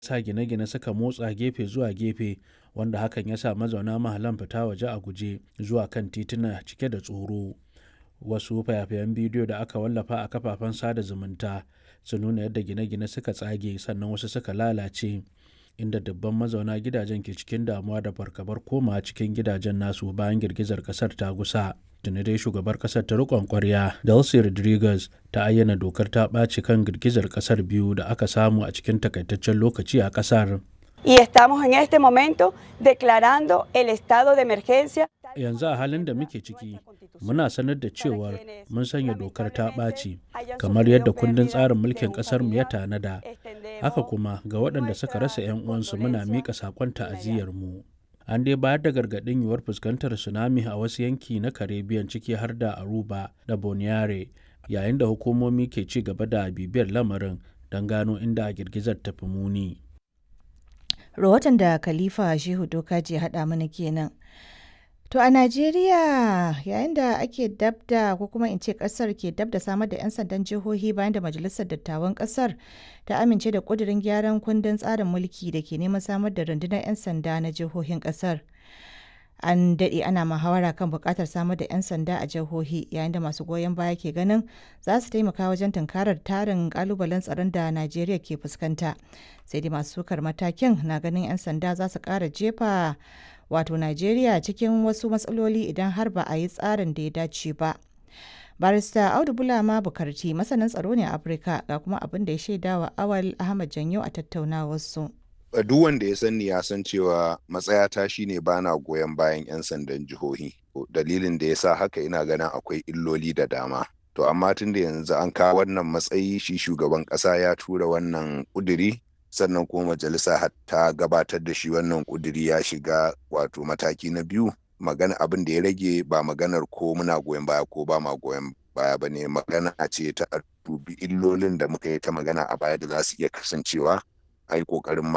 sa gine-gine suka motsa gefe zuwa gefe wanda hakan ya sa mazauna mahallan fita waje a guje zuwa kan tituna cike da tsoro wasu fayafayen bidiyo da aka wallafa a kafafen sada zumunta sun nuna yadda gine-gine suka tsage sannan wasu suka lalace inda dubban mazauna gidajen ke cikin damuwa da fargabar komawa cikin gidajen nasu bayan girgizar kasar ta gusa tuni dai shugabar kasar ta rikon kwarya delcy rodriguez ta ayyana dokar ta ɓaci kan girgizar kasar biyu da aka samu a cikin takaitaccen lokaci a kasar Y estamos en este momento declarando el estado de emergencia. yanzu a halin da muke ciki muna sanar da cewar mun sanya dokar ta ɓaci kamar yadda kundin tsarin mulkin ƙasarmu ya tanada haka kuma ga waɗanda suka rasa 'yan uwansu muna miƙa saƙon ta'aziyyarmu an dai bayar da gargaɗin yiwuwar fuskantar tsunami a wasu yanki na caribbean ciki har da aruba da boniare yayin da hukumomi ke ci gaba da bibiyar lamarin don gano inda girgizar ta fi muni rahoton da khalifa shehu dokaji haɗa mana kenan To a Najeriya yayin da ake dabda ko kuma in ce kasar ke dabda samar da 'yan sandan jihohi bayan da Majalisar Dattawan kasar ta amince da kudirin gyaran kundin tsarin mulki da ke neman samar da rundunar 'yan sanda na jihohin kasar. An daɗe ana muhawara kan buƙatar samar da 'yan sanda a jihohi yayin da masu goyon baya ke ganin za su taimaka wajen tunkarar tarin ƙalubalen tsaron da Najeriya ke fuskanta. Sai dai masu sukar matakin na ganin 'yan sanda za su ƙara jefa wato Najeriya cikin wasu matsaloli idan har ba a yi tsarin da ya dace ba. Barista Audu Bulama Bukarti masanin tsaro ne a Afirka ga kuma abin da ya shaida wa Awal Ahmad Janyo a tattaunawarsu. Duk wanda ya sani ya san cewa matsayata shine bana goyon bayan 'yan sandan jihohi. Dalilin da ya sa haka ina ganin akwai illoli da dama. To amma tun da yanzu an kawo wannan matsayi shi shugaban ƙasa ya tura wannan ƙuduri sannan kuma majalisa ta gabatar da shi wannan kuduri ya shiga wato mataki na biyu magana abin da ya rage ba maganar ko muna goyon baya ko ba ma goyon baya ba ne magana ce ta dubi illolin da muka yi ta magana a baya da za su iya kasancewa a yi kokarin